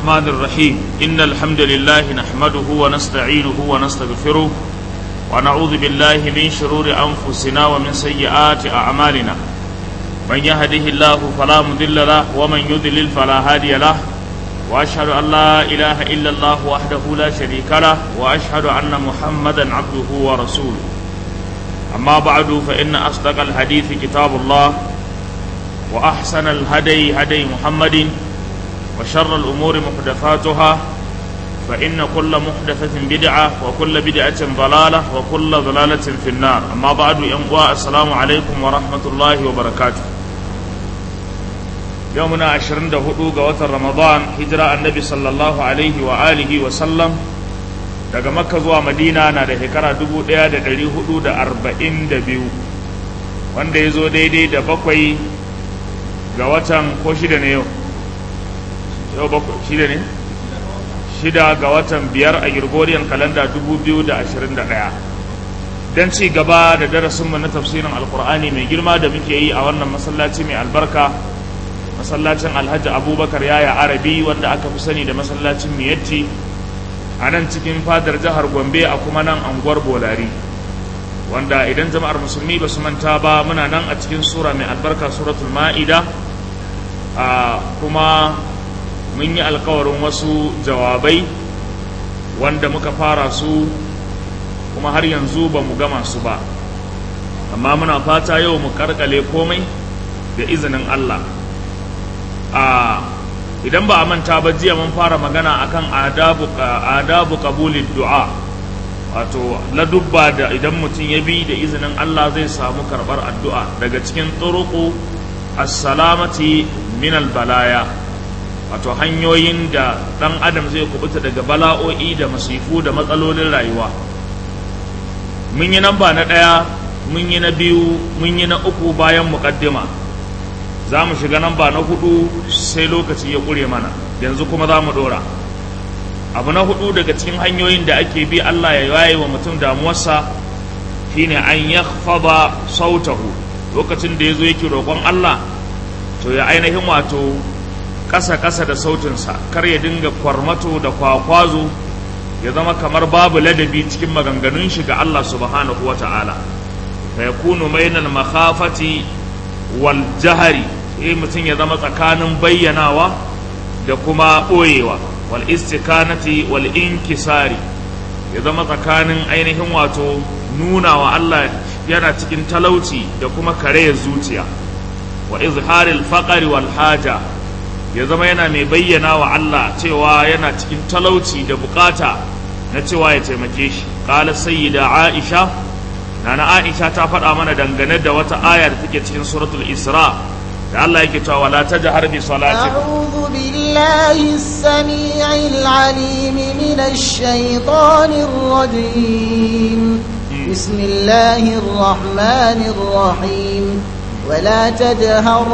الرحمن الرحيم إن الحمد لله نحمده ونستعينه ونستغفره ونعوذ بالله من شرور أنفسنا ومن سيئات أعمالنا من يهده الله فلا مضل له ومن يضلل فلا هادي له وأشهد أن لا إله إلا الله وحده لا شريك له وأشهد أن محمدا عبده ورسوله أما بعد فإن أصدق الحديث كتاب الله وأحسن الهدي هدي محمد وشر الأمور محدثاتها فإن كل محدثة بدعة وكل بدعة ضلالة وكل ضلالة في النار أما بعد ينقوى السلام عليكم ورحمة الله وبركاته يومنا عشرين دهدو قوة رمضان هجرة النبي صلى الله عليه وآله وسلم daga makka zuwa madina na da shekara dubu ɗaya da ɗari hudu da arba'in da biyu wanda ya zo daidai da bakwai ga watan ko shida ne yau yau bakwai shida ne shida ga watan biyar a Gregorian kalanda dubu biyu da ashirin da ɗaya don ci gaba da darasinmu na tafsirin alkur'ani mai girma da muke yi a wannan masallaci mai albarka masallacin alhaji abubakar yaya arabi wanda aka fi sani da masallacin miyatti a nan cikin fadar jihar gombe a kuma nan anguwar bolari wanda idan jama'ar musulmi ba su manta ba muna nan a cikin sura mai albarka suratul ma'ida a kuma mun yi alkawarin wasu jawabai wanda muka fara su kuma har yanzu ba mu gama su ba amma muna fata yau mu karkale komai da izinin Allah a idan ba a manta ba jiya mun fara magana akan adabu adabu qabulid du'a wato ladubba da idan mutum ya bi da izinin Allah zai samu karbar addu'a daga cikin turuqu as-salamati min al-balaya wato hanyoyin da dan adam zai kubuta daga bala'o'i da masifu da matsalolin rayuwa mun yi namba na ɗaya mun yi na biyu mun yi na uku bayan muƙaddima za mu shiga namba na hudu sai lokaci ya ƙure mana yanzu kuma za mu ɗora abu na hudu daga cikin hanyoyin da ake bi Allah ya yaye wa mutum damuwarsa shine an ya sautahu lokacin da ya zo yake roƙon Allah to ya ainihin wato ƙasa-ƙasa da sautinsa kar ya dinga kwarmato da kwakwazo ya zama kamar babu ladabi cikin maganganun shi ga Allah subhanahu wa ta'ala fa yakunu bainal makhafati wal jahari eh mutum ya zama tsakanin bayyanawa da kuma ɓoyewa wal istikanati wal inkisari ya zama tsakanin ainihin wato nuna wa Allah yana cikin talauci da kuma karayar zuciya wa izharil faqari wal haja ya zama yana mai bayyana wa Allah cewa yana cikin talauci da bukata na cewa ya taimake shi qala sayyida aisha nana aisha ta faɗa mana dangane da wata aya da take cikin suratul isra da Allah yake cewa wala tajhar bi salati a'udhu billahi as-sami'il 'alim minash shaitanir rajim bismillahir rahmanir rahim ولا تجهر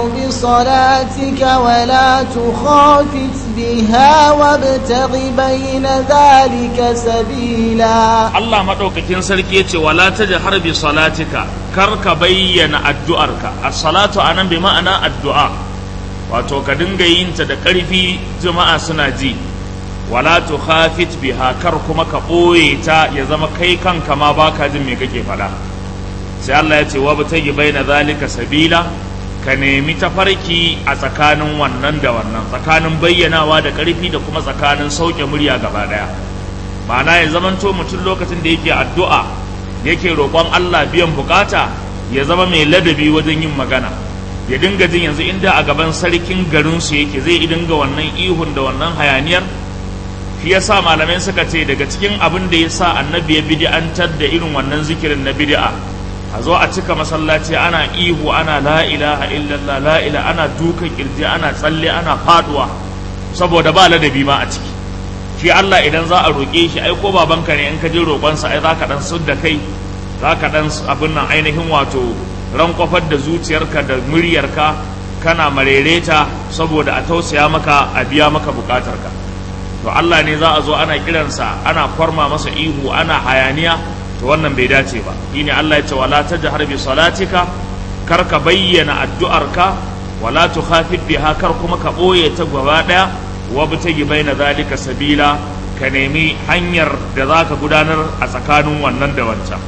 بصلاتك ولا تخافت بها وابتغ بين ذلك سبيلا الله مدوكاكين sarki yace wala tajhar bi salatika kar ka bayyana addu'arka as-salatu anan bi ma'ana addu'a wato ka dinga yin ta da ƙarfi jama'a suna ji wala tukhafit biha kar kuma ka ɓoye ta ya zama kai kanka ma baka jin me kake faɗa sai Allah ya ce wa batagi baina zalika sabila ka nemi tafarki a tsakanin wannan da wannan tsakanin bayyanawa da ƙarfi da kuma tsakanin sauke murya gaba daya ma'ana ya zamanto mutum lokacin da yake addu'a yake roƙon Allah biyan bukata ya zama mai ladabi wajen yin magana ya dinga jin yanzu inda a gaban sarkin garin su yake zai dinga wannan ihun da wannan hayaniyar shi yasa malamai suka ce daga cikin abin da ya sa annabi ya bid'antar da irin wannan zikirin na bid'a a zo a cika masallaci ana ihu ana la ilaha illallah la ilaha ana dukan kirji ana tsalle ana faduwa saboda ba ladabi ma a ciki shi Allah idan za a roƙe shi ai ko babanka ne in ka je roƙonsa ai zaka dan da kai zaka dan abin nan ainihin wato rankwafar da zuciyarka da muryarka kana marereta saboda a tausaya maka a biya maka bukatarka to Allah ne za a zo ana kiransa ana kwarma masa ihu ana hayaniya to wannan bai dace ba shine Allah ya ce wala tajhar bi salatika kar ka bayyana addu'arka wala tukhafit biha kar kuma ka boye ta gaba daya wabtagi baina zalika sabila ka nemi hanyar da za ka gudanar a tsakanin wannan da wancan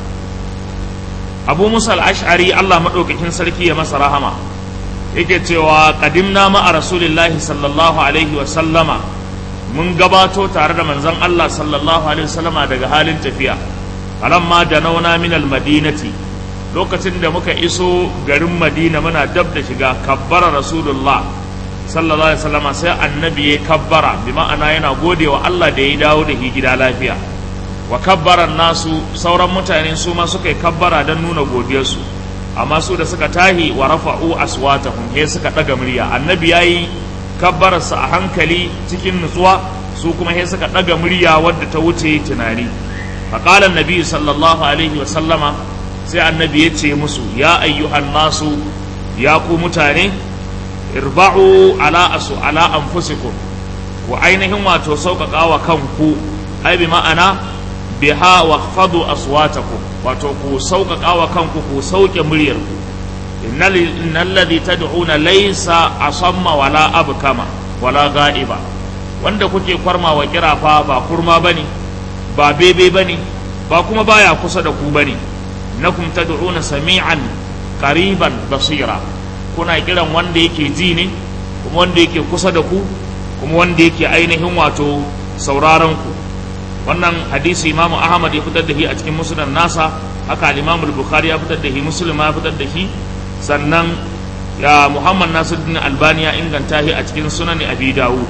abu musa ash'ari allah maɗaukakin sarki ya masa rahama yake cewa qadimna ma'a rasulillahi sallallahu alaihi wa sallama mun gabato tare da manzon allah sallallahu alaihi wa sallama daga halin tafiya falamma da nauna min almadinati lokacin da muka iso garin madina muna dab da shiga kabbara rasulullah sallallahu alaihi wasallama sai annabi ya kabbara bi ma'ana yana gode wa Allah da ya dawo da gida lafiya wa kabbaran nasu sauran mutane su ma suka yi kabbara don nuna godiyarsu amma su da suka tahi wa rafa'u aswatahum he suka daga murya annabi yayi kabbararsa a hankali cikin nutsuwa su kuma he suka daga murya wadda ta wuce tunani faqala annabi sallallahu alaihi wasallama sai annabi ya ce musu ya ayyuhan nasu ya ku mutane irba'u ala asu ala anfusikum ku ainihin wato sauƙaƙa wa kanku ai bi ma'ana biha wa khadu aswatakum wato ku sauƙaƙa wa kanku ku sauke muryar ku innal ladhi tad'una laysa asamma wala abkama wala ga'iba wanda kuke kwarma wa kirafa ba kurma bane ba bebe bane ba kuma baya kusa da ku bane nakum tad'una sami'an qariban basira kuna kiran wanda yake ji ne kuma wanda yake kusa da ku kuma wanda yake ainihin wato sauraron ku wannan hadisi imamu ahmad ya fitar da shi a cikin musnad nasa haka al-imamu bukhari ya fitar da shi muslim ya fitar da shi sannan ya muhammad nasiruddin albani ya inganta shi a cikin sunan abi dawud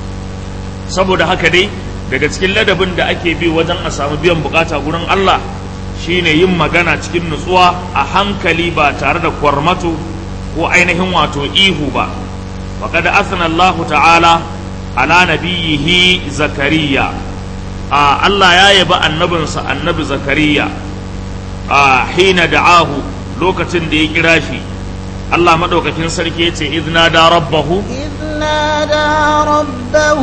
saboda haka dai daga cikin ladabin da ake bi wajen a samu biyan bukata gurin Allah shine yin magana cikin nutsuwa a hankali ba tare da kwarmato ko ainihin wato ihu ba وقد أثنى الله تعالى على نبيه زكريا آه الله يا يبا النبي النبي زكريا آه حين دعاه لوكة دي كراشي الله مدوك كن سركيتي إذ نادى ربه إذ نادى ربه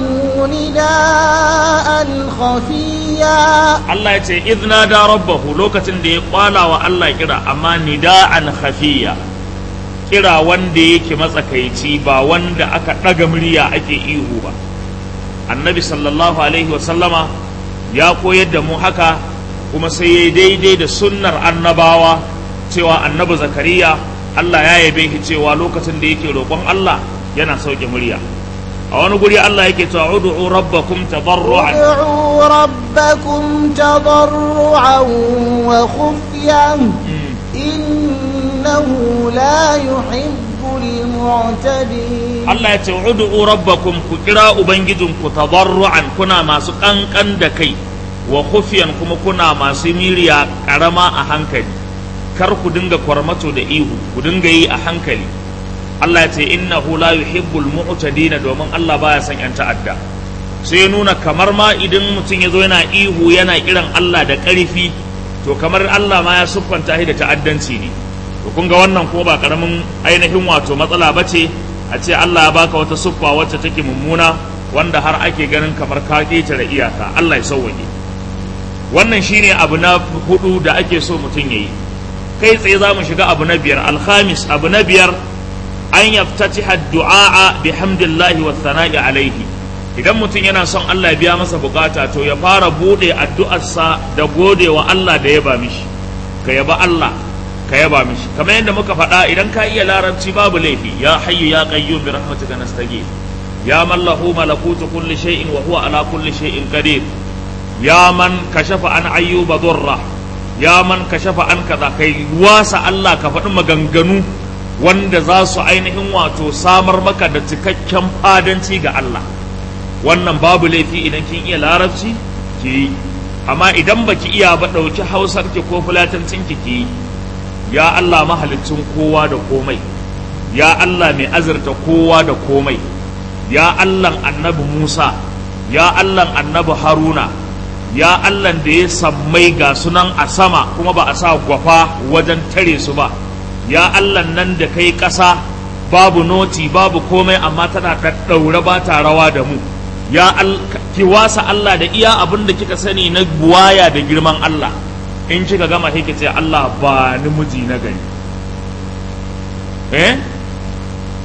نداء خفيا الله يتي إذ نادى ربه لوكة دي قال والله كرا أما نداء خفيا kira wanda yake matsakaici ba wanda aka ɗaga murya ake ihu ba annabi sallallahu alaihi wasallama ya koyar da mu haka kuma sai ya daidai da sunnar annabawa cewa annabi zakariya Allah ya yabe shi cewa lokacin da yake roƙon Allah yana sauke murya a wani guri Allah yake cewa ud'u rabbakum tadarruan ادعوا ربكم تضرعا وخفيا إنه لا يحب المعتدين Allah ya ce ud'u rabbakum ku kira ubangijinku tadarruan kuna masu kankan da kai wa khufiyan kuma kuna masu miriya karama a hankali kar ku dinga kwarmato da ihu ku dinga yi a hankali Allah ya ce innahu la yuhibbul mu'tadin domin Allah baya son yan ta'adda sai ya nuna kamar ma idan mutum ya zo yana ihu yana kiran Allah da ƙarfi to kamar Allah ma ya siffanta shi da ta'addanci ne to kun ga wannan ko ba karamin ainihin wato matsala ba ce a ce Allah ya baka wata siffa wacce take mummuna wanda har ake ganin kamar ka ƙetare iyaka Allah ya sauwaje wannan shine abu na hudu da ake so mutum yayi kai tsaye za mu shiga abu na biyar alhamis abu na biyar an yaftatiha du'a bihamdillahi wa thana'i alaihi idan mutum yana son Allah ya biya masa bukata to ya fara bude addu'arsa da gode wa Allah da yaba mishi ka yaba Allah ka yaba mishi kamar yadda muka faɗa idan ka iya larabci babu laifi ya hayyu ya qayyum bi rahmatika nastaghith ya man lahu malakutu kulli shay'in wa huwa ala kulli shay'in qadir ya man kashafa an ayyuba durra ya man kashafa an kaza kai wasa Allah ka faɗi maganganu wanda za su ainihin wato samar maka da cikakken fadanci ga Allah wannan babu laifi idan kin iya larabci ki yi amma idan baki iya ba ɗauki hausar ki ko fulatancin ki ki yi ya Allah mahalicin kowa da komai ya Allah mai azurta kowa da komai ya Allah annabi Musa ya Allah annabi Haruna ya Allah da ya sammai ga sunan a sama kuma ba a sa gwafa wajen tare su ba ya Allah nan da kai ƙasa babu noti babu komai amma tana ɗaɗɗaure ba ta rawa da mu ya ki wasa Allah da iya abin da kika sani na buwaya da girman Allah in kika gama sai ce Allah ba ni miji na gari eh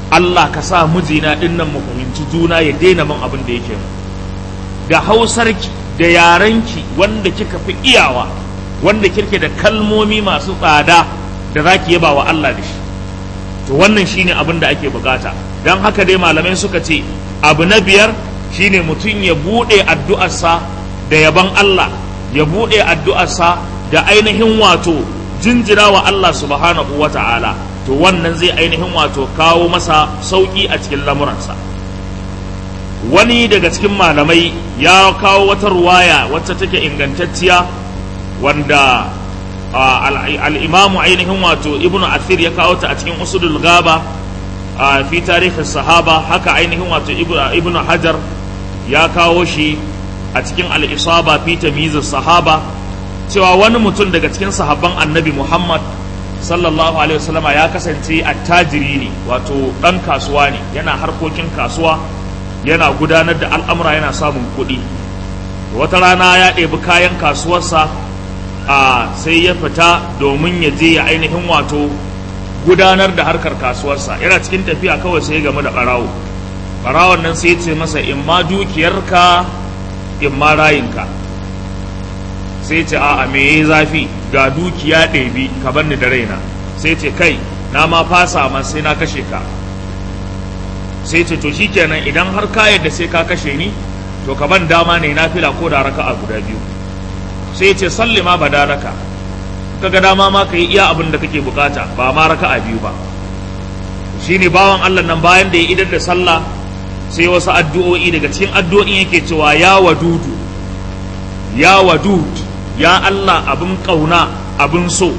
Allah ka sa mijina din nan mu fahimci juna ya daina min abin da yake da hausarki da yarenki wanda kika fi iyawa wanda kirke da kalmomi masu tsada da zaki yaba wa Allah da shi to wannan shine abin da ake bukata don haka dai malamai suka ce abu na biyar shine mutum ya buɗe addu'arsa da yaban Allah ya buɗe addu'arsa da ainihin wato jinjira wa Allah subhanahu wa ta'ala to wannan zai ainihin wato kawo masa sauƙi a cikin lamuransa wani daga cikin malamai ya kawo wata ruwaya wacce take ingantacciya wanda al'imamu ainihin wato ibnu athir ya kawo ta a cikin usudul gaba fi tarihin sahaba haka ainihin wato ibnu hajar ya kawo shi a cikin al'isaba fi tamizin sahaba cewa wani mutum daga cikin sahabban annabi muhammad sallallahu alaihi wasallama ya kasance attajiri ne wato ɗan kasuwa ne yana harkokin kasuwa yana gudanar da al'amura yana samun kuɗi wata rana ya ɗebi kayan kasuwarsa a sai ya fita domin ya je ya ainihin wato gudanar da harkar kasuwarsa yana cikin tafiya kawai sai ya gamu da ɓarawo ɓarawon nan sai ya ce masa in ma dukiyarka in ma rayinka sai ce a'a me yayi zafi ga dukiya ɗebi ka bar ni da raina sai ce kai na ma fasa ma sai na kashe ka sai ce to shikenan idan har ka yadda sai ka kashe ni to ka ban dama ne na fila ko da raka'a guda biyu sai ce salli ma badalaka kaga dama ma ka yi iya abin da kake bukata ba ma raka'a biyu ba shine bawan Allah nan bayan da ya idar da sallah sai wasu addu'o'i daga cikin addu'o'in yake cewa ya wadudu ya wadud ya Allah abin kauna abin so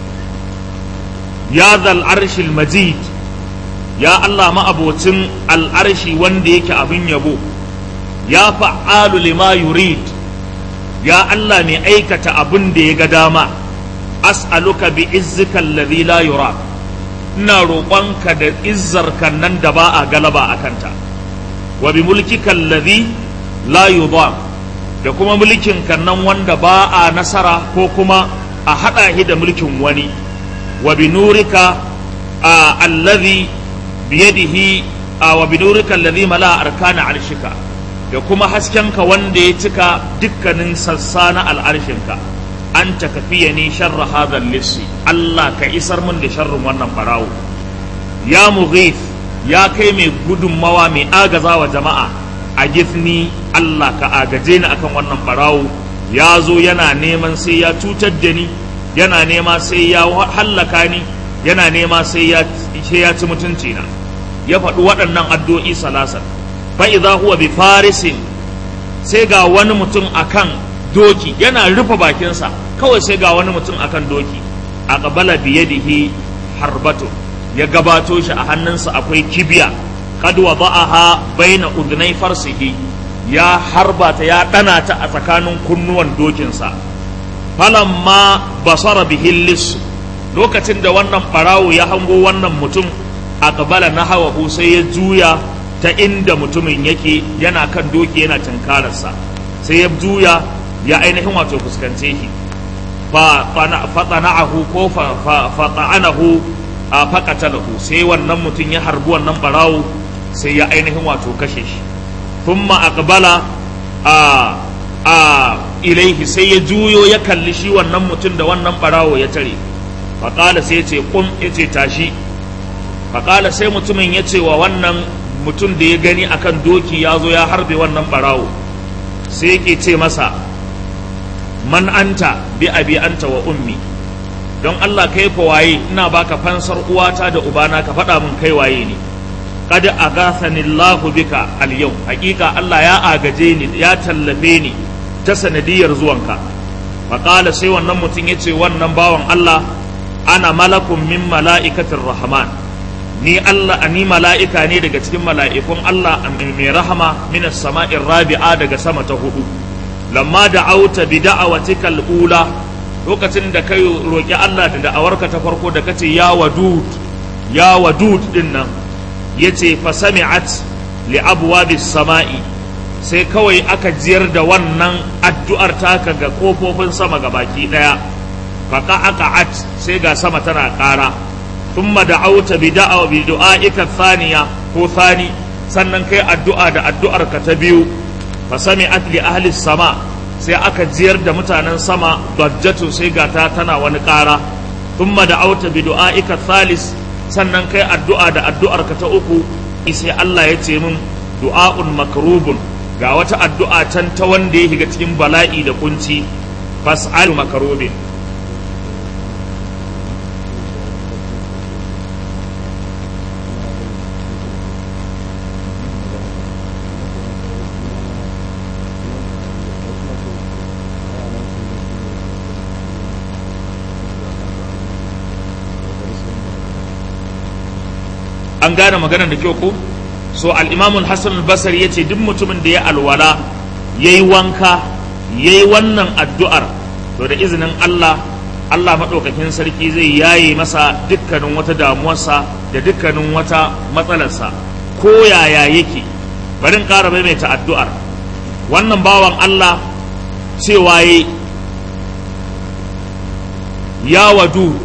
ya zal arshil majid ya Allah ma'abocin al'arshi wanda yake abin yabo ya fa'alu lima yurid ya Allah mai aikata abin da ya ga dama as'aluka bi izzika alladhi la yura ina roƙonka da izzarka nan da ba a galaba a kanta wa bi mulkika alladhi la yudam da kuma mulkin kan nan wanda ba a nasara ko kuma a haɗa shi da mulkin wani wa bi nurika alladhi biyadihi wa bi nurika alladhi mala arkana arshika da kuma haskenka wanda ya cika dukkanin sassa na al'arshinka an ta kafiya ni sharra hadhal lissi Allah ka isar min da sharrin wannan barawo ya mughith ya kai mai gudunmawa mai agaza wa jama'a a gifni Allah ka agaje ni akan wannan barawo ya zo yana neman sai ya cutar da ni yana nema sai ya hallaka ni yana nema sai ya ci mutunci na ya faɗi waɗannan addu'o'i salasan fa idza huwa bi farisin sai ga wani mutum akan doki yana rufe bakinsa kawai sai ga wani mutum akan doki a qabala biyadihi harbatu ya gabato shi a hannunsa akwai kibiya qad wada'aha baina udnai farsihi ya harba ta ya dana ta a tsakanin kunnuwan dokinsa falamma basara bihi lis lokacin da wannan barawo ya hango wannan mutum a qabala nahawahu sai ya juya ta inda mutumin yake yana kan doki yana tunkararsa sai ya juya ya ainihin wato fuskance shi faɗana'ahu ko faɗa'anahu a faƙatalahu sai wannan mutum ya harbi wannan ɓarawo sai ya ainihin wato kashe shi thumma aqbala a a ilaihi sai ya juyo ya kalli shi wannan mutum da wannan ɓarawo ya tare faƙala sai ya ce kum ya ce tashi faƙala sai mutumin ya ce wa wannan mutum da ya gani akan doki ya zo ya harbe wannan ɓarawo sai yake ce masa man anta bi abi anta wa ummi don Allah kai fa waye ina baka fansar uwata da ubana ka faɗa min kai waye ne qad agathani Allahu bika al yau hakika Allah ya agaje ni ya tallafe ni ta sanadiyar zuwanka fa qala sai wannan mutum yace wannan bawan Allah ana malakun min mala'ikatir rahman ni Allah ni mala'ika ne daga cikin mala'ikun Allah mai rahama minas sama'in rabi'a daga sama ta hudu lamma da auta bi da'awatika ula lokacin da kai roki Allah da da'awarka ta farko da kace ya wadud ya wadud din nan yace fa sami'at li abwabis sama'i sai kawai aka jiyar da wannan addu'ar taka ga kofofin sama ga baki daya fa qa'aqat sai ga sama tana ƙara thumma da'awta bi da'a bi du'aika thaniya ko thani sannan kai addu'a da addu'ar ka ta biyu fa sami'at li ahli sama sai aka jiyar da mutanen sama dajjatu sai gata tana wani ƙara thumma da'awta bi du'aika thalis sannan kai addu'a da addu'ar ka ta uku sai Allah ya ce min du'a'un makrubun ga wata addu'a can ta wanda ya shiga cikin bala'i da kunci fas'al makarubin an gane maganar da kyau ko so al'imamun hassan al-basari ya ce duk mutumin da ya alwala ya yi wanka ya yi wannan addu'ar to da izinin Allah Allah maɗaukakin sarki zai yaye masa dukkanin wata damuwarsa da dukkanin wata matsalarsa ko yaya yake barin ƙara maimaita addu'ar wannan bawan Allah cewa ya wadud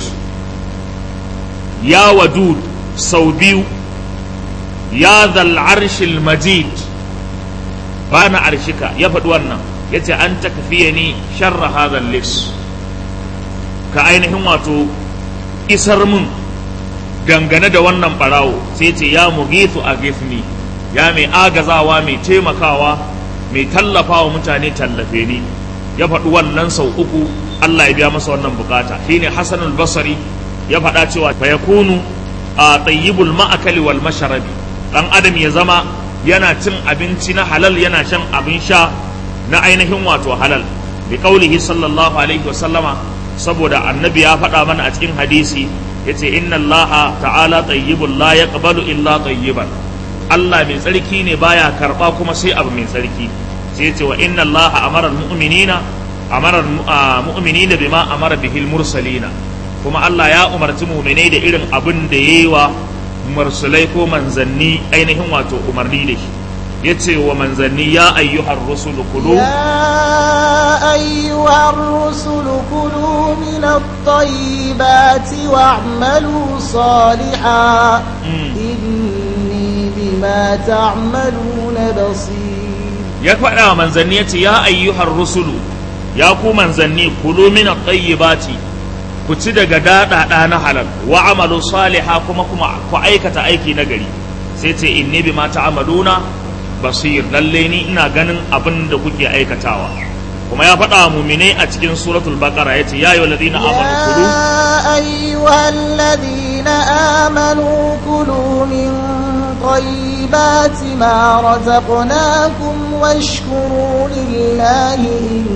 ya wadud sau biyu ya zal arshil majid ba na arshika ya faɗi wannan ya ce an ta kafiye ni sharra hadhal lis ka ainihin wato isar mun dangane da wannan ɓarawo sai ce ya mugithu a gifni ya mai agazawa mai taimakawa mai tallafawa mutane tallafe ni ya faɗi wannan sau uku Allah ya biya masa wannan bukata shine Hassan al-Basri ya faɗa cewa fa yakunu a tayyibul ma'akali wal masharabi dan adam ya zama yana cin abinci na halal yana shan abin sha na ainihin wato halal bi qaulihi sallallahu alaihi wasallama saboda annabi ya faɗa mana a cikin hadisi yace inna allaha ta'ala tayyibul la yaqbalu illa tayyiban Allah mai tsarki ne baya karba kuma sai abu mai tsarki sai yace wa inna allaha amara almu'minina amara mu'minina bima amara bihil mursalina kuma Allah ya umarci mu'minai da irin abin da yayi wa mursalai ko manzanni ainihin wato umarni da shi yace wa manzanni ya ayyuhar rusulu kulu يا أيها الرسل كلوا من الطيبات واعملوا صالحا إني بما تعملون بصير ya faɗa wa manzanni yace ya ayyuhar rusulu ya ku manzanni kulu min at-tayyibati ku ci daga daɗaɗa na halal wa amalu saliha kuma kuma ku aikata aiki na gari sai ce inni bima ta'maluna basir lalle ni ina ganin abin da kuke aikatawa kuma ya faɗa wa muminai a cikin suratul baqara yace ya ayyuhal ladina amanu kulu يا أيها الذين آمنوا كلوا من طيبات ما رزقناكم واشكروا لله إن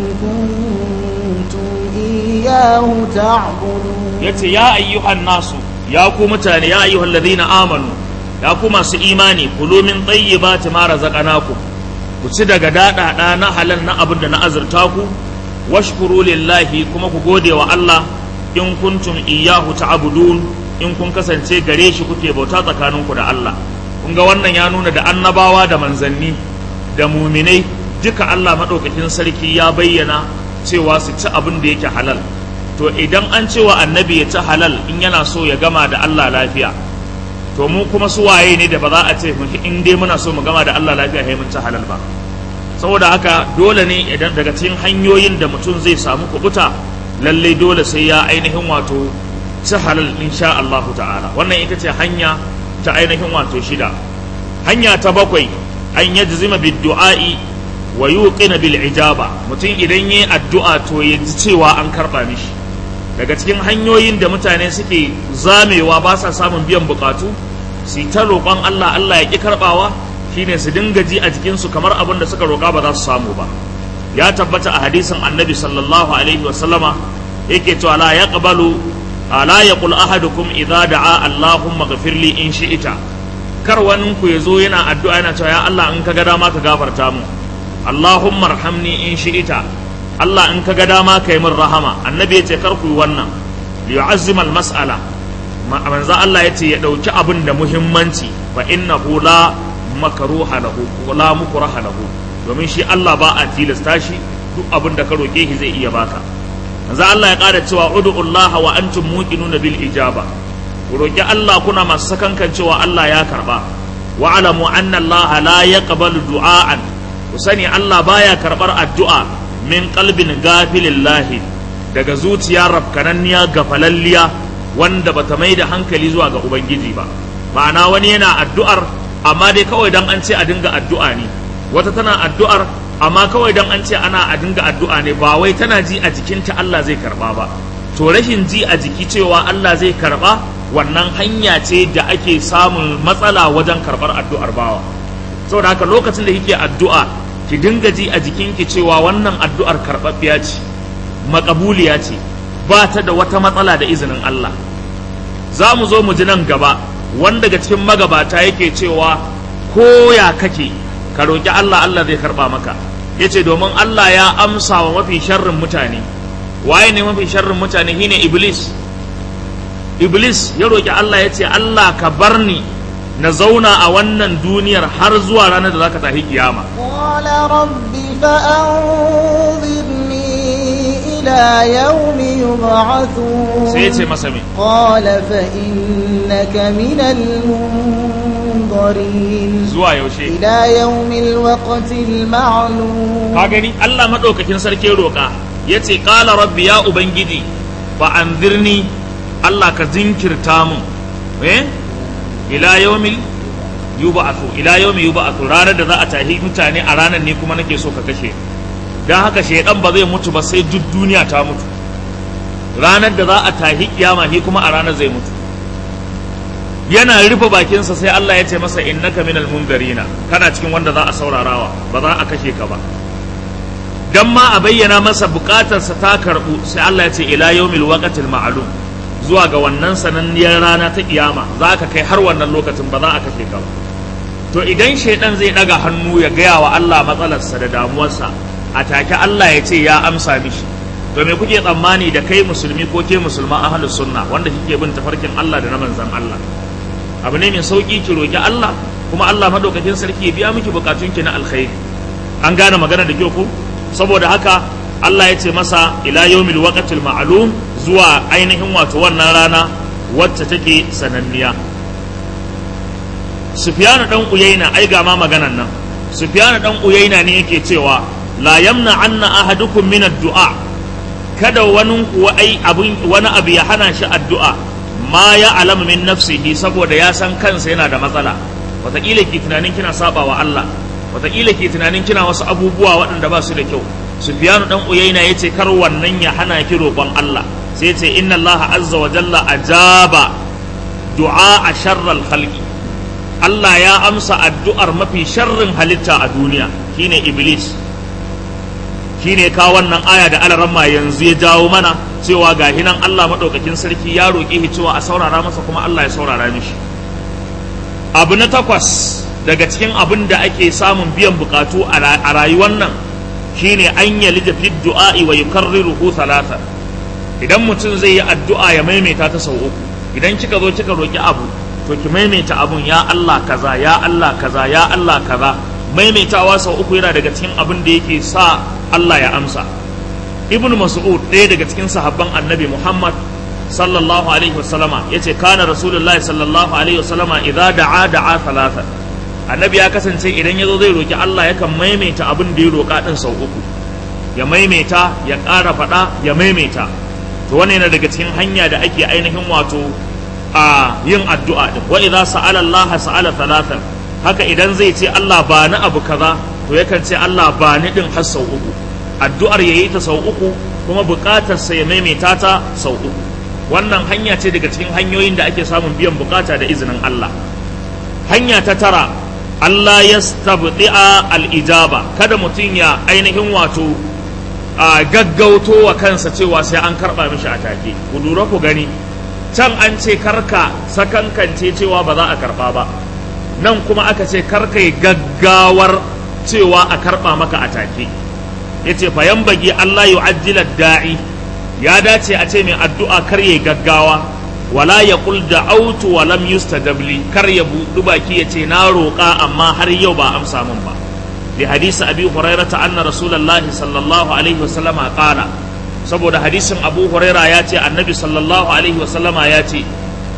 كنتم إياه تعبدون yace ya ayyuhan nasu ya ku mutane ya ayyuhal ladina amanu ya ku masu imani kulu min tayyibati ma razaqnakum ku ci daga daɗaɗa na halal na abin da na azurta ku washkuru lillahi kuma ku gode wa Allah in kuntum iyyahu ta'budun in kun kasance gare shi kuke bauta tsakaninku da Allah kun ga wannan ya nuna da annabawa da manzanni da muminai duka Allah madaukakin sarki ya bayyana cewa su ci abin da yake halal to idan an cewa annabi ya ci halal in yana so ya gama da Allah lafiya to mu kuma su waye ne da ba za a ce in dai muna so mu gama da Allah lafiya sai mun ci halal ba saboda haka dole ne idan daga cikin hanyoyin da mutum zai samu kubuta lallai dole sai ya ainihin wato ci halal insha Allah ta'ala wannan ita ce hanya ta ainihin wato shida hanya ta bakwai an yajzima bid du'a'i wa yuqina bil ijaba mutum idan yayi addu'a to ya ji cewa an karba mishi daga cikin hanyoyin da mutane suke zamewa ba sa samun biyan bukatu su ta roƙon Allah Allah ya ƙi karɓawa shine su dinga ji a jikinsu kamar abin da suka roƙa ba za su samu ba ya tabbata a hadisin annabi sallallahu alaihi wa sallama yake cewa la yaqbalu la yaqul ahadukum idza da'a allahumma ghfirli in shi'ita kar wani ku yazo yana addu'a yana cewa ya Allah in ka ga dama ka gafarta mu allahumma arhamni in shi'ita Allah in ka ga dama ka yi min rahama annabi ya ce kar ku yi wannan liyu'azzima al-mas'ala manzo Allah ya ce ya dauki abin da muhimmanci fa innahu la makruha lahu la mukraha lahu domin shi Allah ba a tilasta shi duk abin da ka roke shi zai iya baka manzo Allah ya ƙara cewa ud'ullaha wa antum muqinuna bil ijaba ku roki Allah kuna masu sakankan cewa Allah ya karba wa alamu anna Allah la yaqbalu du'aan ku sani Allah baya karbar addu'a min qalbin gafilillahi daga zuciya rafkananniya gafalalliya wanda bata mai da hankali zuwa ga ubangiji ba ma'ana wani yana addu'ar amma dai kawai dan an ce a dinga addu'a ne wata tana addu'ar amma kawai dan an ce ana a dinga addu'a ne ba wai tana ji a jikinta Allah zai karba ba to rashin ji a jiki cewa Allah zai karba wannan hanya ce da ake samun matsala wajen karbar addu'ar bawa saboda haka lokacin da kike addu'a ki dinga ji a jikinki cewa wannan addu'ar karɓaɓɓiya ce makabuliya ce ba ta da wata matsala da izinin Allah za mu zo mu ji nan gaba wanda daga cikin magabata yake cewa ko ya kake ka roƙi Allah Allah zai karɓa maka ya ce domin Allah ya amsa wa mafi sharrin mutane waye ne mafi sharrin mutane shine iblis iblis ya roƙi Allah ya ce Allah ka bar ni na zauna a wannan duniyar har zuwa ranar da zaka tafi kiyama قال رب فأنظرني إلى يوم يبعثون sai ya ce masa me قال فإنك من المنظرين zuwa yaushe إلى يوم الوقت المعلوم ka gani Allah madaukakin sarki roƙa ya ce ƙala rabbi ya ubangiji fa anzirni Allah ka zinkirta mun eh ila yawmil yub'athu ila yawmi yub'athu ranar da za a tahi mutane a ranar ne kuma nake so ka kashe dan haka shaidan ba zai mutu ba sai duk duniya ta mutu ranar da za a tahi kiyama shi kuma a ranar zai mutu yana rufe bakinsa sai Allah ya ce masa innaka minal munzarina kana cikin wanda za a saurarawa ba za a kashe ka ba dan ma a bayyana masa bukatarsa ta karbu sai Allah ya ce ila yawmil waqtil ma'lum zuwa ga wannan sananniyar rana ta kiyama za ka kai har wannan lokacin ba za a kashe ka ba to idan shaidan zai daga hannu ya gaya wa Allah matsalarsa da damuwarsa a take Allah ya ce ya amsa mishi to me kuke tsammani da kai musulmi ko ke musulma ahlus sunna wanda kike bin tafarkin Allah da na manzon Allah abu ne mai sauki ki roki Allah kuma Allah madaukakin sarki ya biya miki bukatunki na alkhairi an gane magana da kyau ko saboda haka Allah ya ce masa ila yawmil waqtil ma'lum zuwa ainihin wato wannan rana wacce take sananniya Sufyanu dan Uyayna ai ga ma maganan nan Sufyanu dan Uyayna ne yake cewa la yamna anna ahadukum min ad-du'a kada wani kuwa ai abun wani abu ya hana shi addu'a ma ya alama min nafsihi saboda ya san kansa yana da matsala wataƙila ki tunanin kina saba wa Allah wataƙila ki tunanin kina wasu abubuwa waɗanda ba su da kyau Sufyanu dan Uyayna yace kar wannan ya hana ki roƙon Allah sai yace inna Allah azza wa jalla ajaba du'a sharral khalqi Allah ya amsa addu'ar mafi sharrin halitta a duniya shine Iblis shine ka wannan aya da alaramma yanzu ya jawo mana cewa ga hinan Allah madaukakin sarki ya roƙe shi cewa a saurara masa kuma Allah ya saurara mishi abu na takwas daga cikin abin da ake samun biyan bukatu a rayuwar nan shine an yalija fi du'a'i wa yukarriruhu thalatha idan mutum zai yi addu'a ya maimaita ta sau uku idan kika zo kika roki abu to ki maimaita abun ya Allah kaza ya Allah kaza ya Allah kaza maimaitawa sau uku yana daga cikin abin da yake sa Allah ya amsa ibn mas'ud ɗaya daga cikin sahabban annabi muhammad sallallahu alaihi wasallama yace kana rasulullahi sallallahu alaihi wasallama idza da'a da'a thalatha annabi ya kasance idan yazo zai roki Allah yakan maimaita abin da ya roka din sau uku ya maimaita ya ƙara faɗa ya maimaita to wannan yana daga cikin hanya da ake ainihin wato a yin addu'a din wa idza sa'ala Allah sa'ala thalathan haka idan zai ce Allah ba ni abu kaza to yakan ce Allah ba ni din har sau uku addu'ar yayi ta sau uku kuma buƙatar sa ya maimaita ta sau uku wannan hanya ce daga cikin hanyoyin da ake samun biyan bukata da izinin Allah hanya ta tara Allah ya stabdi'a al-ijaba kada mutum ya ainihin wato a gaggauto wa kansa cewa sai an karɓa mishi a take ku lura ku gani can an ce karka sakankance cewa ba za a karɓa ba nan kuma aka ce karka yi gaggawar cewa a karɓa maka a take ya ce fayan bagi Allah yu ajjila da'i ya dace a ce mai addu'a kar ya gaggawa wala ya kul da autu wa lam yustajabli kar ya buɗu baki ya ce na roƙa amma har yau ba amsa min ba لحديث أبي هريرة أن رسول الله صلى الله عليه وسلم قال saboda hadisin Abu Huraira ya ce annabi sallallahu alaihi wasallama ya ce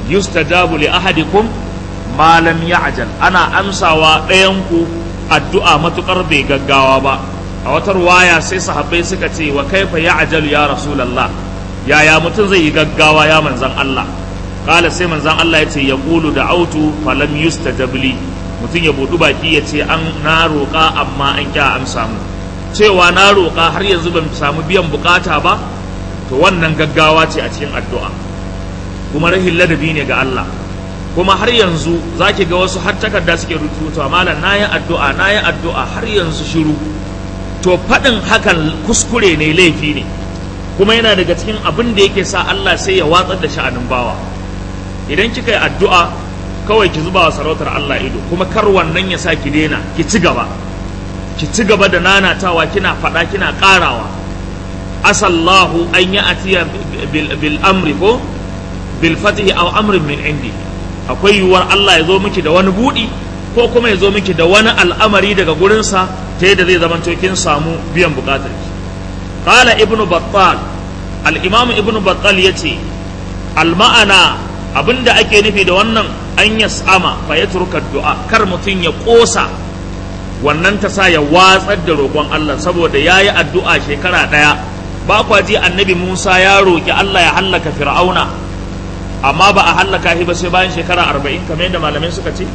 yustajabu li ahadikum ma lam ya'jal ana amsawa ɗayan ku addu'a matukar bai gaggawa ba a wata ruwaya sai sahabbai suka ce wa kaifa ya'jalu ya rasulullah yaya mutum zai yi gaggawa ya manzan Allah kala sai manzan Allah ya ce ya kulu da autu falam yustajab li mutum ya budu baki ya ce an na roƙa amma an kya amsa mu cewa na roƙa har yanzu ban samu biyan bukata ba to wannan gaggawa ce a cikin addu'a kuma rahin ladabi ne ga Allah kuma har yanzu zaki ga wasu har takarda suke rubutu malam nayi addu'a nayi addu'a har yanzu shiru to faɗin hakan kuskure ne laifi ne kuma yana daga cikin abin da yake sa Allah sai ya watsar da sha'anin bawa idan kika yi addu'a kawai ki zuba wa sarautar Allah ido kuma kar wannan ya sa ki daina ki ci gaba ki ci gaba da nanatawa kina faɗa kina ƙarawa asallahu an yi atiya bil amri ko bil fatihi aw amrin min indi akwai yiwuwar Allah ya zo miki da wani buɗi ko kuma ya zo miki da wani al'amari daga gurinsa ta yadda zai zamanto kin samu biyan buƙatar ki قال ابن بطال الإمام ابن بطال يتي المعنى abinda ake nufi da wannan an yas'ama fa ya turka du'a kar mutum ya kosa wannan ta sa ya watsar da roƙon Allah saboda ya yi addu'a shekara ɗaya ba kwa ji annabi Musa ya roƙi Allah ya hallaka fir'auna amma ba a hallaka shi ba sai bayan shekara arba'in kamar yadda malamai suka ce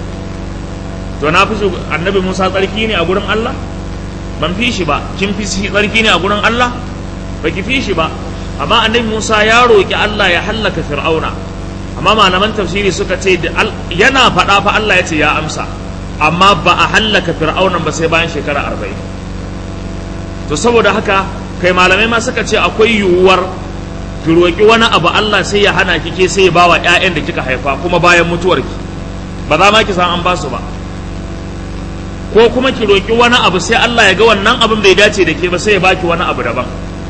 to na fi annabi Musa tsarki ne a gurin Allah ban fi shi ba kin fi shi tsarki ne a gurin Allah ba ki fi shi ba amma annabi Musa ya roƙi Allah ya hallaka Fir'auna amma malaman tafsiri suka ce yana faɗa fa Allah ya ce ya amsa amma ba a hallaka Fir'aunan ba sai bayan shekara arba'in to saboda haka kai malamai ma suka ce akwai yiwuwar ki roƙi wani abu Allah sai ya hana ki ke sai ya bawa ƴaƴan da kika haifa kuma bayan mutuwarki ba za ma ki san an ba su ba ko kuma ki roƙi wani abu sai Allah ya ga wannan abin bai dace da ke ba sai ya baki wani abu daban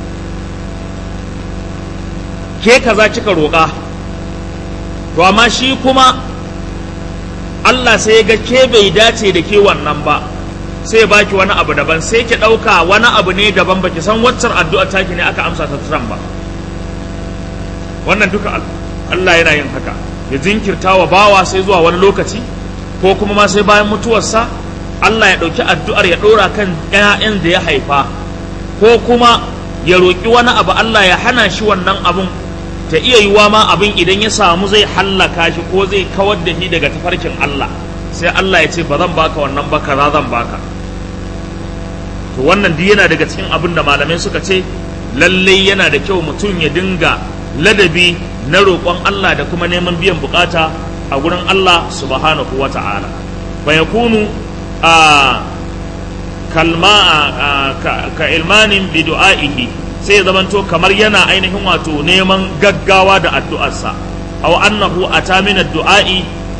ke kaza kika roƙa to amma shi kuma Allah sai ya ga ke bai dace da ke wannan ba sai ya baki wani abu daban sai ki ɗauka wani abu ne daban baki san waccar addu'a taki ne aka amsa ta turan ba wannan duka Allah yana yin haka ya jinkirta wa bawa sai zuwa wani lokaci ko kuma ma sai bayan mutuwarsa Allah ya ɗauki addu'ar ya ɗora kan ‘ya'yan da ya haifa ko kuma ya roƙi wani abu Allah ya hana shi wannan abun ta iya yiwa ma abin idan ya samu zai hallaka shi ko zai kawar da shi daga tafarkin Allah sai Allah ya ce ba zan baka wannan ba kaza zan baka to wannan duk yana daga cikin abin da malamai suka ce lallai yana da kyau mutum ya dinga ladabi na roƙon Allah da kuma neman biyan bukata a gurin Allah subhanahu wa ta'ala fa yakunu a kalma ka ilmanin bi du'a'ihi sai ya zamanto kamar yana ainihin wato neman gaggawa da addu'arsa aw annahu ata min ad-du'a'i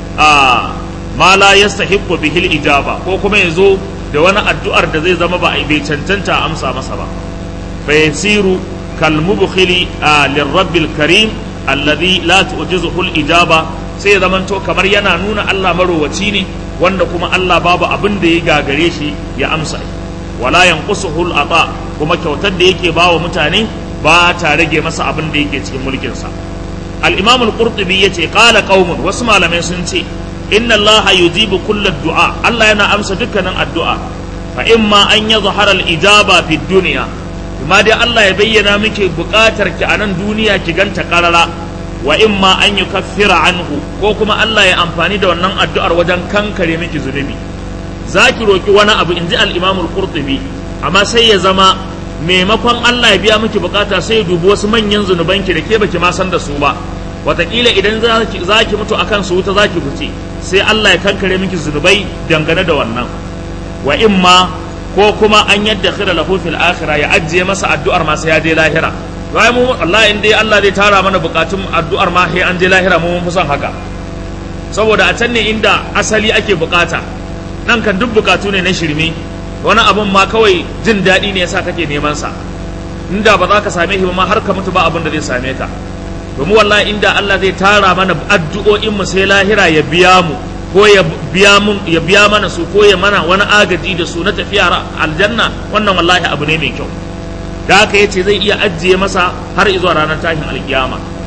ma la yastahiqqu bihi al-ijaba ko kuma yazo da wani addu'ar da zai zama ba bai cancanta amsa masa ba fa yasiru kal mubkhili lirabbil karim alladhi la tu'jizuhu al-ijaba sai ya zamanto kamar yana nuna Allah marowaci ne wanda kuma Allah babu abin da ya gagare shi ya amsa wala yanqusuhu al-ata kuma kyautar da yake bawa mutane ba ta rage masa abin da yake cikin mulkin sa al-imam al-qurtubi yace qala qaumun wasu malamai sun ce inna allaha yujibu kull du'a Allah yana amsa dukkanin addu'a fa imma an yadhhara al-ijaba fi dunya kuma dai Allah ya bayyana miki bukatar ki a nan duniya ki ganta karara wa imma an yukaffira anhu ko kuma Allah ya amfani da wannan addu'ar wajen kankare miki zunubi zaki roki wani abu inji al-imam al-qurtubi amma sai ya zama maimakon Allah ya biya miki bukata sai ya dubi wasu manyan zunubanki da ke baki ma san da su ba watakila idan za ki mutu akan su wuta za ki fice sai Allah ya kankare miki zunubai dangane da wannan wa imma ko kuma an yadda khira lahu fil akhirah ya ajiye masa addu'ar ma sai ya je lahira wai mu Allah in dai Allah zai tara mana bukatun addu'ar ma sai an je lahira mu mun san haka saboda a can ne inda asali ake bukata nan kan duk bukatu ne na shirme wani abun ma kawai jin daɗi ne yasa kake neman sa inda ba za ka same shi ba ma har ka mutu ba abin da zai same ka domin wallahi inda Allah zai tara mana addu'o'in mu sai lahira ya biya mu ko ya biya mun ya biya mana su ko ya mana wani agaji da su na tafiya aljanna wannan wallahi abu ne mai kyau da haka yace zai iya ajiye masa har zuwa ranar tashin alkiyama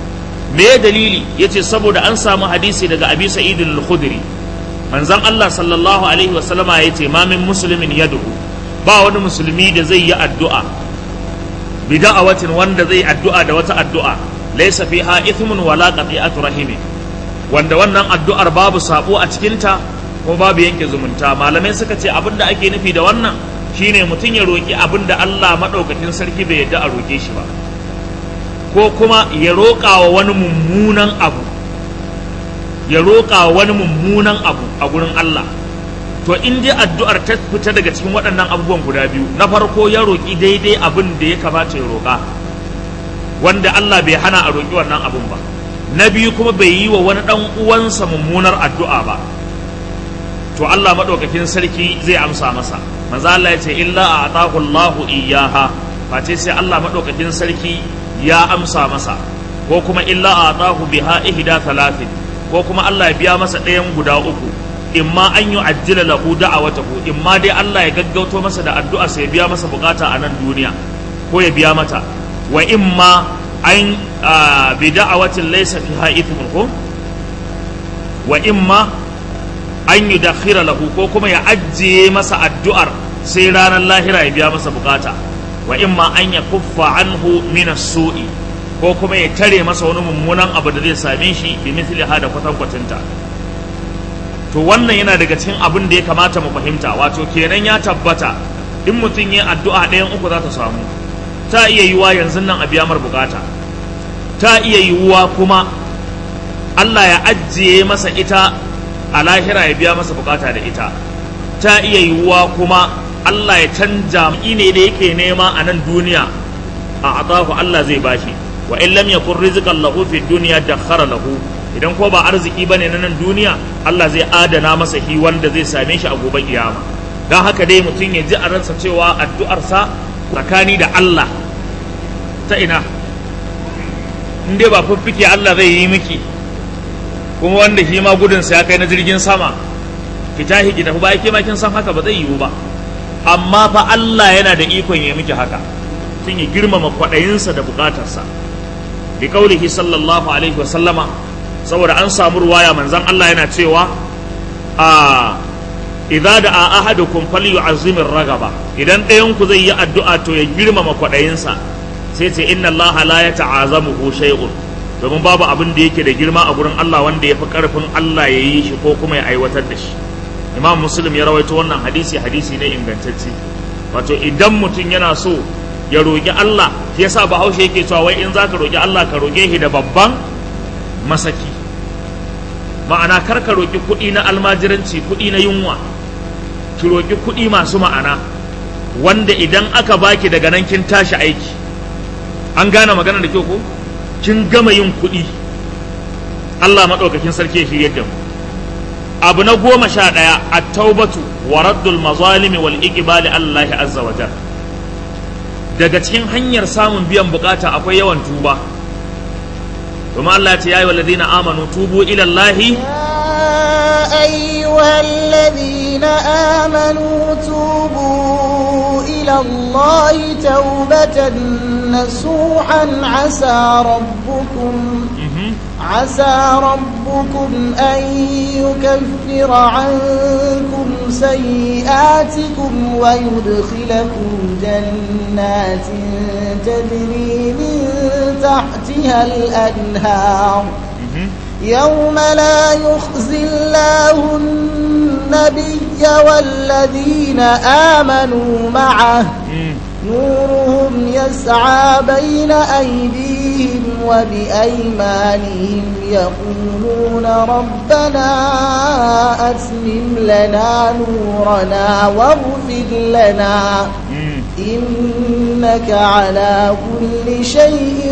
me dalili yace saboda an samu hadisi daga abi sa'id al-khudri manzon Allah sallallahu alaihi wa sallama yace ma min muslimin yad'u ba wani musulmi da zai yi addu'a bida'awatin wanda zai addu'a da wata addu'a laysa fiha ithmun wala qati'atu rahimi wanda wannan addu'ar babu sabo a cikinta ko babu yanke zumunta malamai suka ce abinda ake nufi da wannan shine mutum ya roki abinda Allah madaukakin sarki bai yadda a roke shi ba ko kuma ya roƙa wa wani mummunan abu ya roƙa wa wani mummunan abu a gurin Allah to in dai addu'ar ta fita daga cikin waɗannan abubuwan guda biyu na farko ya roƙi daidai abin da ya kamata ya roƙa wanda Allah bai hana a roƙi wannan abun ba na biyu kuma bai yi wa wani ɗan uwansa mummunar addu'a ba to Allah maɗaukakin sarki zai amsa masa manzo Allah ya ce illa a atahu Allahu iyyaha face sai Allah maɗaukakin sarki ya amsa masa ko kuma illa a atahu biha ihda thalathin ko kuma Allah ya biya masa ɗayan guda uku imma an yi ajjila lahu da'awatahu imma dai Allah ya gaggauto masa da addu'a sai ya biya masa bukata a nan duniya ko ya biya mata wa imma an bi da'awatin laysa fiha ithmun ko wa imma an yi dakhira lahu ko kuma ya ajiye masa addu'ar sai ranar lahira ya biya masa bukata wa imma an ya kuffa anhu min sui ko kuma ya tare masa wani mummunan abu da zai same shi bi mithli hada kwatankwacinta to wannan yana daga cikin abin da ya kamata mu fahimta wato kenan ya tabbata in mutum yin addu'a ɗayan uku za ta samu ta iya yiwuwa yanzu nan a biya mar bukata ta iya yiwuwa kuma Allah ya ajiye masa ita a lahira ya biya masa bukata da ita ta iya yiwuwa kuma Allah ya canja ne da yake nema a nan duniya a atahu Allah zai bashi wa in lam yakun rizqan lahu fi dunya dakhara lahu idan ko ba arziki bane na nan duniya Allah zai adana masa hi wanda zai same shi a gobe kiyama dan haka dai mutum ya ji a ransa cewa addu'arsa tsakani da Allah ta ina in dai ba fiffike Allah zai yi miki kuma wanda shi ma gudunsa ya kai na jirgin sama ki tahi ki tafi ba ke ma kin san haka ba zai yiwu ba amma fa Allah yana da ikon ya miki haka tun ya girmama kwaɗayinsa da bukatarsa bi kaulihi sallallahu alaihi wa sallama saboda an samu ruwaya manzon Allah yana cewa a idza da ahadukum falyu'azzim ragaba idan ɗayan ku zai yi addu'a to ya girmama kwaɗayinsa sai ce inna Allah la yata'azamuhu shay'un domin babu abin da yake da girma a gurin Allah wanda ya fi karfin Allah ya yi shi ko kuma ya aiwatar da shi imam muslim ya rawaito wannan hadisi hadisi ne ingantacce wato idan mutum yana so ya roƙi Allah shi yasa bahaushe yake cewa wai in zaka roƙi Allah ka roƙe shi da babban masaki ma'ana kar ka roƙi kuɗi na almajiranci kuɗi na yunwa ki roƙi kuɗi masu ma'ana wanda idan aka baki daga nan kin tashi aiki an gane magana da kyau ko kin gama yin kuɗi Allah maɗaukakin sarki ya shirye da mu abu na goma sha ɗaya a taubatu wa raddul mazalimi wal iqbali Allah azza wa jal daga cikin hanyar samun biyan bukata akwai yawan tuba domin Allah ya ce ya yi walladina amanu tubu ila Allah يا أيها الذين آمنوا توبوا إلى الله توبة نصوحا عسى ربكم عسى ربكم أن يكفر عنكم سيئاتكم ويدخلكم جنات تجري من تحتها الأنهار يوم لا يخزي الله النبي والذين آمنوا معه نورهم يسعى بين أيديهم وبأيمانهم يقولون ربنا أتمم لنا نورنا واغفر لنا إنك على كل شيء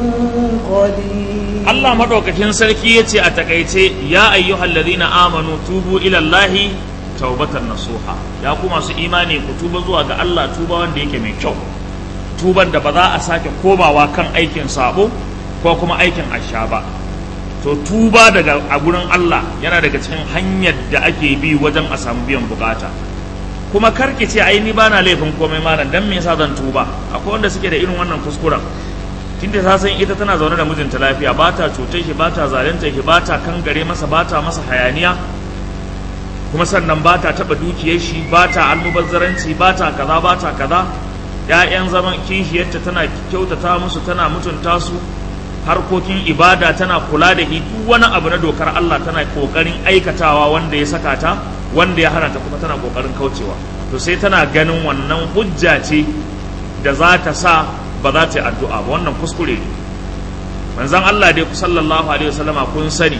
قدير Allah madaukakin sarki ya ce a takaice ya ayyuhal ladina amanu tubu ila Allahi taubatan nasuha ya ku masu imani ku tuba zuwa ga Allah tuba wanda yake mai kyau tuban da ba za a sake komawa kan aikin sabo ko kuma aikin asha ba to tuba daga a gurin Allah yana daga cikin hanyar da ake bi wajen a samu biyan bukata kuma karki ce ai ni bana laifin komai malam dan me yasa zan tuba akwai wanda suke da irin wannan kuskuren tunda ta san ita tana zaune da mijinta lafiya ba ta cutar shi ba ta zalunta shi ba ta kangare masa ba ta masa hayaniya kuma sannan ba ta taɓa dukiyar shi ba ta almubazzaranci ba ta kaza ba ta kaza ‘ya'yan zaman kishiyarta tana kyautata musu tana mutunta su harkokin ibada tana kula da duk wani abu na dokar Allah tana kokarin aikatawa wanda ya saka ta wanda ya hana ta kuma tana kokarin kaucewa to sai tana ganin wannan hujja ce da za ta sa ba za ta yi addu'a ba wannan kuskure ne manzon Allah dai sallallahu alaihi wasallama kun sani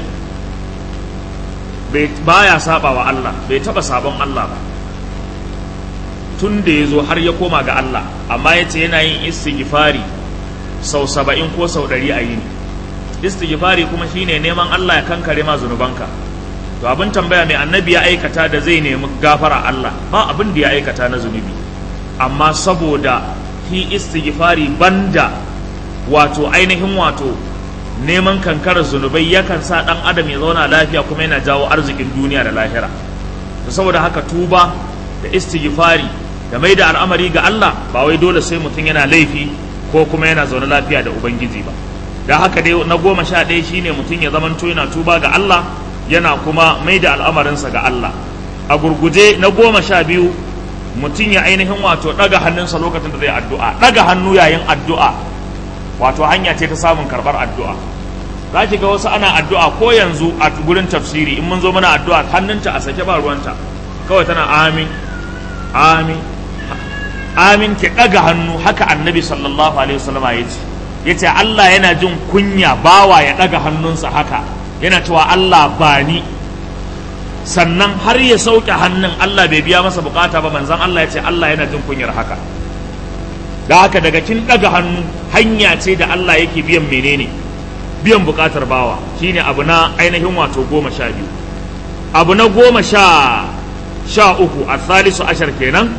bai baya saba wa Allah bai taba sabon Allah ba tun da ya zo har ya koma ga Allah amma ya ce yana yin istighfari sau saba'in ko sau ɗari a yini istighfari kuma shine neman Allah ya kankare ma zunubanka to abin tambaya mai annabi ya aikata da zai nemi gafara Allah ba abin da ya aikata na zunubi amma saboda shi istighfari banda wato ainihin wato neman kankarar zunubai yakan sa ɗan adam ya zauna lafiya kuma yana jawo arzikin duniya da lahira to saboda haka tuba da istighfari da mai da al'amari ga Allah ba wai dole sai mutum yana laifi ko kuma yana zaune lafiya da ubangiji ba da haka dai na goma sha ɗaya shine mutum ya zamanto yana tuba ga Allah yana kuma mai da al'amarinsa ga Allah a gurguje na goma sha biyu mutum ya ainihin wato ɗaga hannunsa lokacin da zai addu'a ɗaga hannu yayin addu'a wato hanya ce ta samun karɓar addu'a za ki ga wasu ana addu'a ko yanzu a gurin tafsiri in mun zo mana addu'a hannunta a sake ba ruwanta kawai tana amin amin amin ki ɗaga hannu haka annabi sallallahu alaihi wasallam ya ce ya ce Allah yana jin kunya bawa ya ɗaga hannunsa haka yana cewa Allah ba ni sannan har ya sauke hannun Allah bai biya masa bukata ba manzan Allah ya ce Allah yana jin kunyar haka da haka daga kin ɗaga hannu hanya ce da Allah yake biyan menene biyan bukatar bawa shine abu na ainihin wato goma sha biyu abu na goma sha sha uku a salisu ashar kenan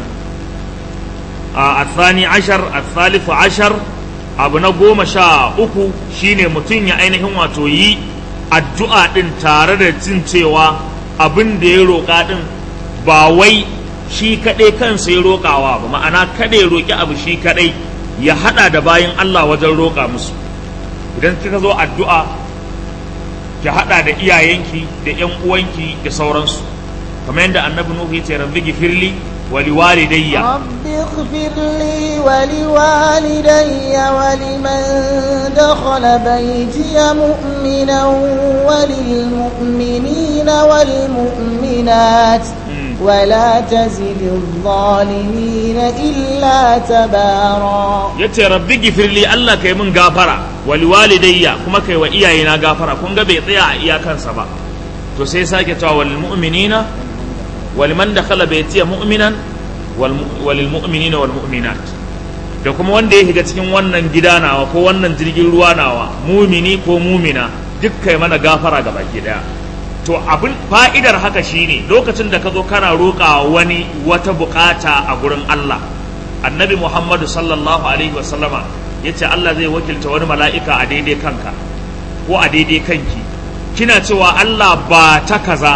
a tsani ashar a salisu ashar abu na goma sha uku shine mutum ya ainihin wato yi addu'a ɗin tare da jin cewa abin da ya roƙa ɗin ba wai shi kaɗai kansa ya roƙawa ba ma'ana kada ya roƙi abu shi kaɗai ya haɗa da bayan Allah wajen roƙa musu idan kika zo addu'a ki haɗa da iyayenki da ‘yan uwanki da sauransu kamar yadda annabi Nuhu ya ce rabbi gifirli wa liwalidayya rabbi ighfirli wa liwalidayya wa liman dakhala baytiya mu'minan wa lil mu'minina wal mu'minat ولا تزد الظالمين إلا تبارا yace rabbi gifirli Allah kai min gafara wal walidayya kuma kai wa iyayena gafara kun ga bai tsaya a iyakansa ba to sai sake cewa wal mu'minina wal man dakhala baytiya mu'minan wal mu'minina wal mu'minat da kuma wanda ya shiga cikin wannan gida nawa ko wannan jirgin ruwa nawa mumini ko mumina duk kai mana gafara ga baki daya to abin fa'idar haka shine lokacin da ka zo kana roƙa wani wata bukata a gurin Allah annabi Muhammadu sallallahu alaihi wasallama ya ce Allah zai wakilta wani mala'ika a daidai kanka ko a daidai kanki kina cewa Allah ba ta kaza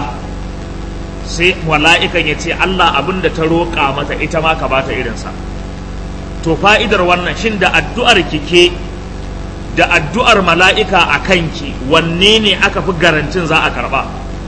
sai mala'ikan ya ce Allah abin da ta roƙa mata ita ma ka bata irinsa to fa'idar wannan shin da addu'ar kike da addu'ar mala'ika a kanki wanne ne aka fi garantin za a karɓa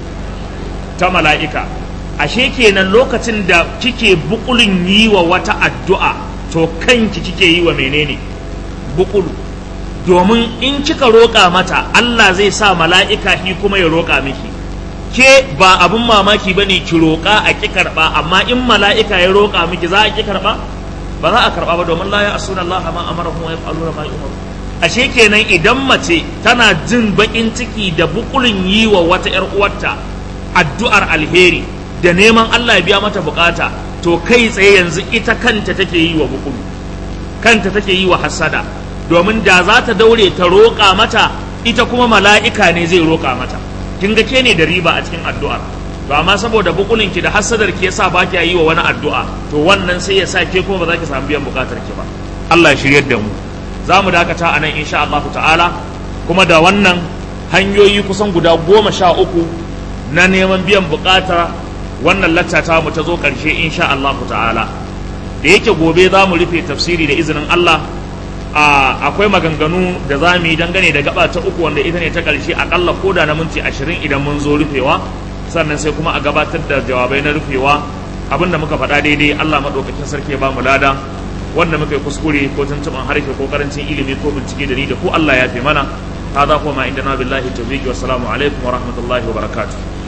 ta mala'ika ashe kenan lokacin da kike bukulin yi wa wata addu'a to kanki kike yi wa menene bukulu domin in kika roƙa mata Allah zai sa mala'ika shi kuma ya roƙa miki ke ba abin mamaki ba ne ki roƙa a ki karɓa amma in mala'ika ya roƙa miki za a ki karɓa ba za a karɓa ba domin la ya asuna Allah ma amara kuma ya fa'aluna ma yumaru ashe kenan idan mace tana jin baƙin ciki da bukulin yi wa wata ‘yar uwarta addu'ar alheri da neman Allah ya biya mata bukata to kai tsaye yanzu ita kanta take yi wa bukulu kanta take yi wa hasada domin da za ta daure ta roƙa mata ita kuma mala'ika ne zai roƙa mata kin ga ke ne da riba a cikin addu'ar to amma saboda bukulin ki da hasadar ki yasa ba ki yi wa wani addu'a to wannan sai ya sa ke kuma ba za ki samu biyan bukatar ki ba Allah ya shiryar da mu za mu dakata a nan insha Allah ta'ala kuma da wannan hanyoyi kusan guda goma sha uku na neman biyan bukata wannan lattata mu ta zo ƙarshe insha Allah ta'ala da yake gobe za mu rufe tafsiri da izinin Allah akwai maganganu da za mu yi dangane da gaba ta uku wanda ita ne ta ƙarshe akalla ko da na minti ashirin idan mun zo rufewa sannan sai kuma a gabatar da jawabai na rufewa abin da muka faɗa daidai Allah maɗaukakin sarki ya ba mu lada wanda muka yi kuskure ko tuntuɓan harshe ko karancin ilimi ko bincike da ni da ko Allah ya fi mana هذا هو ما عندنا بالله التوفيق والسلام عليكم ورحمة الله وبركاته